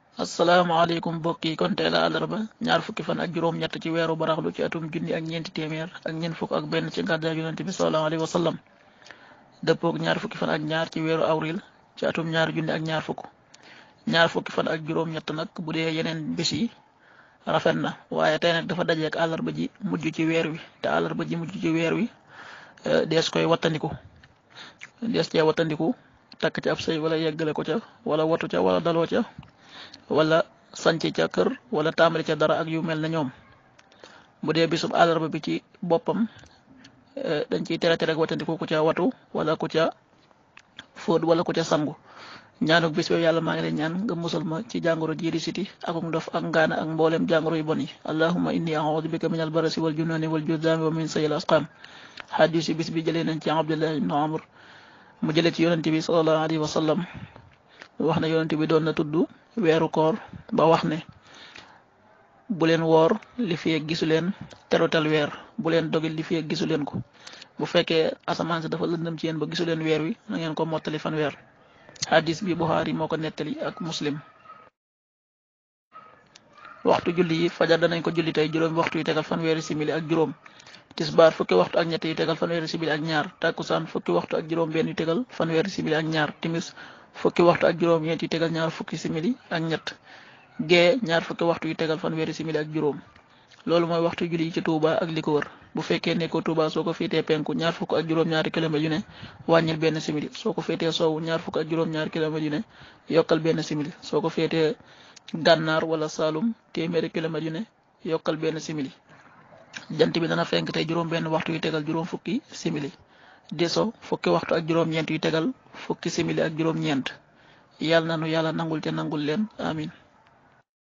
asalaamaaleykum mbokk yi kon tey la àllarba ñaar fukki fan ak juróom-ñett ci weeru baraxlu ci atum junni ak ñeenti téeméer ak ñeent fukk ak benn ci gàddaay yonent bi sallallahu alayhi wa sallam dëppoog ñaar fukki fan ak ñaar ci weeru avril ci atum ñaar junni ak ñaar fukk ñaar fukki fan ak juróom-ñett nag bu dee yeneen bés yi rafet na waaye tey nag dafa dajeek àllarba ji mujj ci weer wi te àllarba ji mujj ci weer wi dees koy wattandiku dees cee wattandiku takk ci ab sëy wala yeggale ko ca wala watu ca wala daloo ca wala sanc ca kër wala tàmbali ca dara ak yu mel na ñoom bu dee bisub àllarba bi ci boppam dañ ciy tere tere wattandiku ku ca watu wala ku ca fóot wala ku ca sangu ñaanuk bis boobu yàlla maa ngi lay ñaan nga musal ma ci jàngoro jii di siti akuk ndof ak ngaana ak mboolem jàngoro yu bon yi allahumma inni a'udhu bika min albarasi wal junani wal judami wa min sayil asqam xadis yi bis bi jëlee nañ ci abdullah ibn amr mu jëlee ci yonente bi sallallahu alayhi wa sallam wax ne yonente bi doon na tudd weeru koor ba wax ne bu leen woor li fi gisu leen terutal weer bu leen dogil li fi gisu leen ko bu fekkee asamaan si dafa lëndëm ci yéen ba gisu leen weer wi na ngeen ko mottali fan weer hadis bi Buxaari moo ko nettali ak muslim waxtu julli yi fajar danañ ko julli tey juróomi waxtu yi tegal fanweeri simili ak juróom tisbaar fukki waxtu ak ñett yi tegal fanweeri simili ak ñaar takkusaan fukki waxtu ak juróom benn yi tegal fanweeri simili ak ñaar timis fukki waxtu ak juróom ñeent yi tegal ñaar fukki simili ak ñett gee ñaar fukki waxtu yi tegal fanweeri simili ak juróom loolu mooy waxtu julli yi ci Touba ak li ko wër bu fekkee ne ko Touba soo ko féetee penku ñaar fukk ak juróom-ñaari kilomètres yu ne wàññil benn simili soo ko féetee soowu ñaar fukk ak juróom-ñaari kilomètres yu ne yokkal benn simili soo ko féetee gànnaar wala Saalum téeméeri kilomètres yu ne yokkal benn simili jant bi dana fenk tey juróom benn waxtu yu tegal juróom fukki simili deso fukki waxtu ak juróom-ñeent yu tegal fukki simili ak juróom-ñeent yàlla na nu yàlla nangul te nangul leen amin